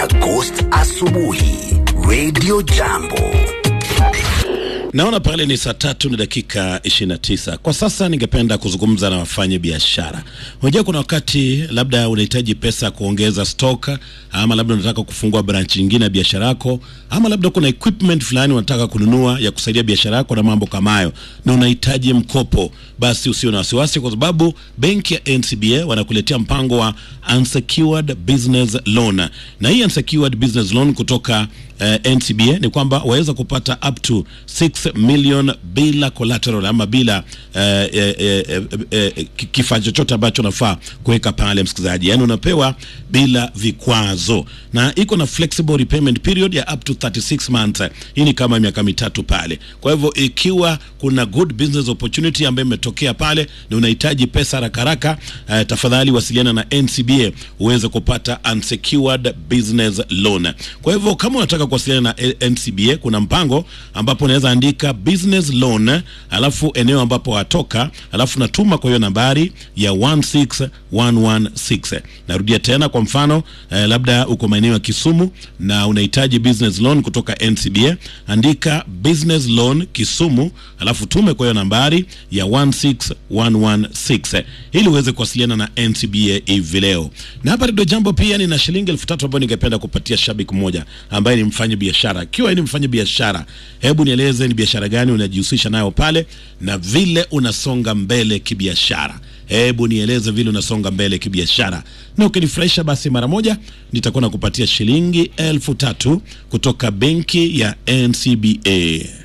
na Ghost asubuhi Radio Jambo. Naona pale ni saa tatu na dakika 29. Kwa sasa ningependa kuzungumza na wafanya biashara. Unajua kuna wakati labda unahitaji pesa kuongeza stock, ama labda unataka kufungua branch nyingine ya biashara yako, ama labda kuna equipment fulani unataka kununua ya kusaidia biashara yako na mambo kama hayo, na unahitaji mkopo, basi usio na wasiwasi, kwa sababu benki ya NCBA wanakuletea mpango wa unsecured business loan, na hii unsecured business loan kutoka uh, NCBA ni kwamba waweza kupata up to 6 million bila collateral ama bila uh, uh, uh, uh, uh, kifaa chochote ambacho unafaa kuweka pale, msikilizaji, yaani unapewa bila vikwazo, na iko na flexible repayment period ya up to 36 months. Hii ni kama miaka mitatu pale. Kwa hivyo ikiwa kuna good business opportunity ambayo imetokea pale na unahitaji pesa haraka haraka, uh, tafadhali wasiliana na NCBA uweze kupata unsecured business loan. Kwa hivyo kama unataka kuwasiliana na NCBA, kuna mpango ambapo unaweza andika business loan, alafu eneo ambapo watoka, alafu natuma kwa hiyo nambari ya 16116. Narudia tena, kwa mfano eh, labda uko maeneo ya Kisumu na unahitaji business loan kutoka NCBA, andika business loan Kisumu, alafu tume kwa hiyo nambari ya 16116 ili uweze kuwasiliana na NCBA hivi leo. Na hapa ndio jambo, pia nina shilingi elfu tatu ambayo ningependa kupatia shabiki mmoja ambaye ni mfanya biashara. Ikiwa ni mfanya biashara, hebu nieleze ni biashara gani unajihusisha nayo pale na vile unasonga mbele kibiashara. Hebu nieleze vile unasonga mbele kibiashara, na ukinifurahisha basi mara moja nitakuwa nakupatia shilingi elfu tatu kutoka benki ya NCBA.